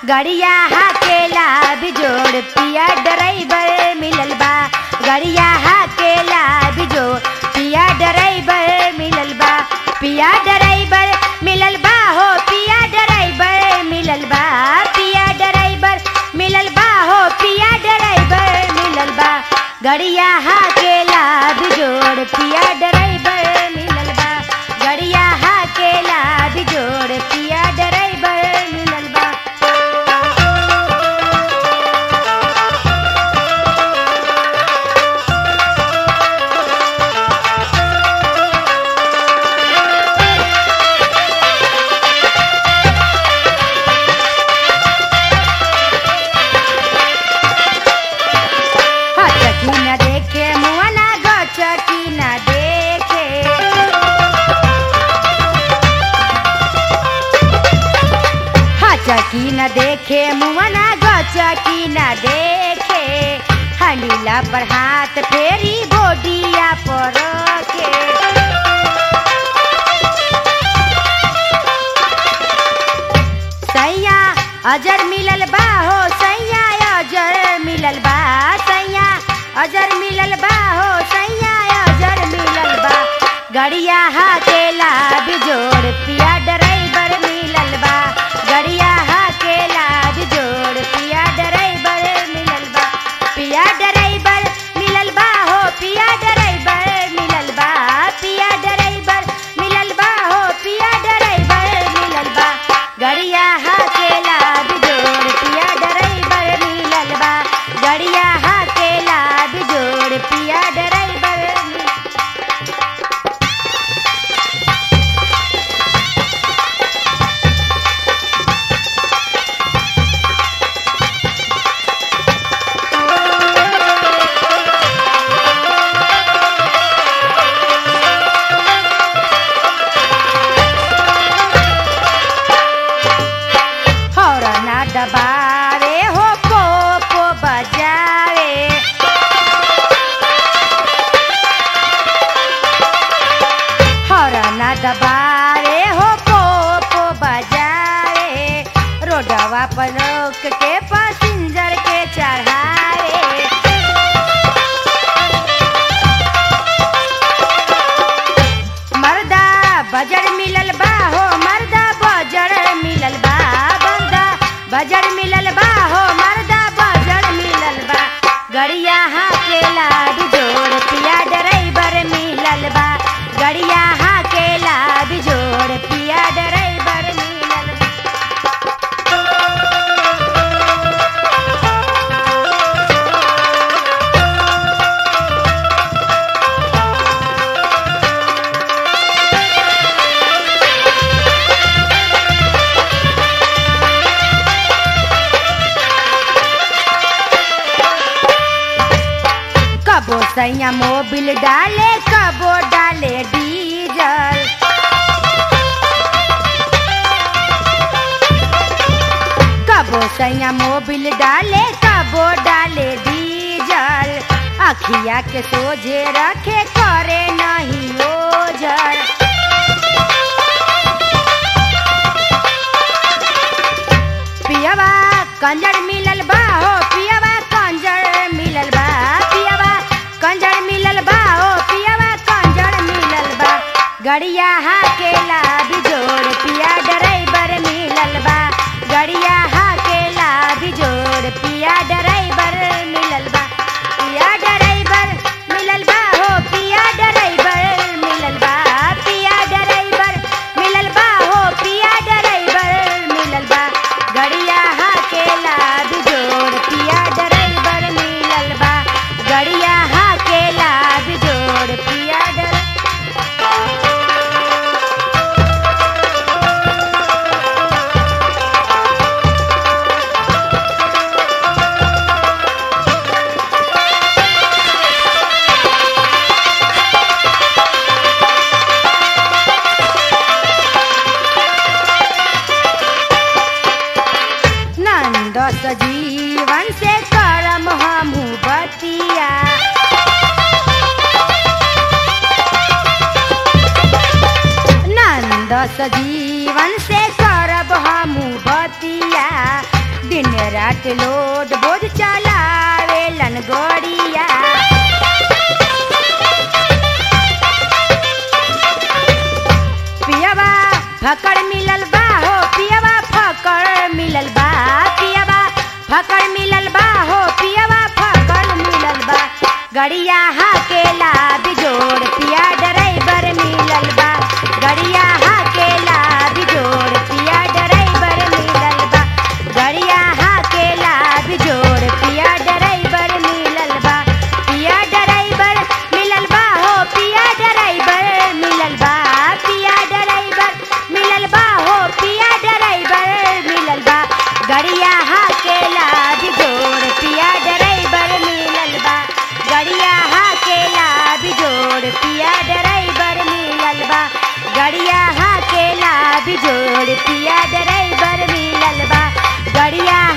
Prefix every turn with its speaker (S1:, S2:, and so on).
S1: गड़िया हाकेला बिजोड़ पिया ड्राइवर मिलल बा गड़िया हाकेला बिजोड़ पिया ड्राइवर मिलल बा पिया ड्राइवर मिलल बा हो पिया ड्राइवर मिलल बा पिया ड्राइवर मिलल बा हो पिया ड्राइवर मिलल बा गड़िया हाकेला बिजोड़ पिया ड्राइवर मिलल बा गड़िया हाकेला बिजोड़ पिया ड्राइवर मिलल बा हचकी न देखे मुआ ना गचकी न देखे हचकी न देखे मुआ ना गचकी न देखे हलीला पर हाथ फेरी बोडिया पर के सैया अजर मिलल बा हो सैया अजर मिलल बा सैया अजर मिलल बा हो सैया अजर मिलल बा गड़िया हाकेला बिजोड़ पिया ड्राइवर मिलल बा गड़िया हाकेला बिजोड़ पिया ड्राइवर मिलल बा पिया ड्राइवर मिलल बा हो पिया ड्राइवर मिलल बा पिया ड्राइवर मिलल बा हो पिया ड्राइवर मिलल बा गड़िया हाकेला बिजोड़ पिया ड्राइवर मिलल बा गड़िया हाकेला बिजोड़ पिया ड्राइवर मिलल हौरना दबावे हो पोपो बजावे हौरना दबावे हो पोपो बजावे रोडवा पर रोक के पैसेंजर के चढ़ावे मर्दा बजर मिलल बा हो मर्दा बजर मिलल बा मर्दा बजर मिलल बा हो मर्दा बजर मिलल बा गड़िया हाकेला बिजोड़ पिया ड्राइवर मिलल बा गड़िया हाकेला बिजोड़ पिया ड्राइवर मिलल बा कबो सैया मोबिल डाले कबो डाले डीजल कबो सैया मोबिल डाले कबो डाले डीजल अखिया के सोझे रखे करे नहीं ओझल पियवा कंजर मिलल बा हो पियवा कंजर मिलल बा पियवा कंजर मिलल बा हो पियवा कंजर मिलल बा गड़िया हाकेला बिजोड़ पिया ड्राइवर मिलल बा गड़िया हाकेला बिजोड़ पिया ड्राइवर मिलल बा पिया ड्राइवर मिलल बा हो पिया ड्राइवर मिलल बा पिया ड्राइवर मिलल बा हो पिया ड्राइवर मिलल बा गड़िया हाकेला बिजोड़ पिया ड्राइवर मिलल बा गड़िया हाकेला बिजोड़ पिया ड्राइवर नंद सजीवन से करम हमू बतिया नंद सजीवन से करब हमू बतिया दिन रात लोड बोझ चलावेलन गोड़िया पियवा फकड़ मिलल बा हो पियवा फकड़ मिलल बा पियवा फकड़ मिलल बा हो पियवा फकड़ मिलल बा गड़िया हाकेला बिजोड़ पिया ड्राइवर मिलल बा गड़िया हाकेला बिजोड़ पिया ड्राइवर मिलल बा गड़िया हाकेला बिजोड़ पिया ड्राइवर मिलल बा पिया ड्राइवर मिलल बा हो पिया ड्राइवर मिलल बा पिया ड्राइवर मिलल बा हो पिया ड्राइवर मिलल बा गड़िया हाकेला बिजोड़ पिया ड्राइवर मिलल बा गड़िया हाकेला बिजोड़ पिया ड्राइवर मिलल बा गड़िया हाकेला बिजोड़ पिया ड्राइवर मिलल बा गड़िया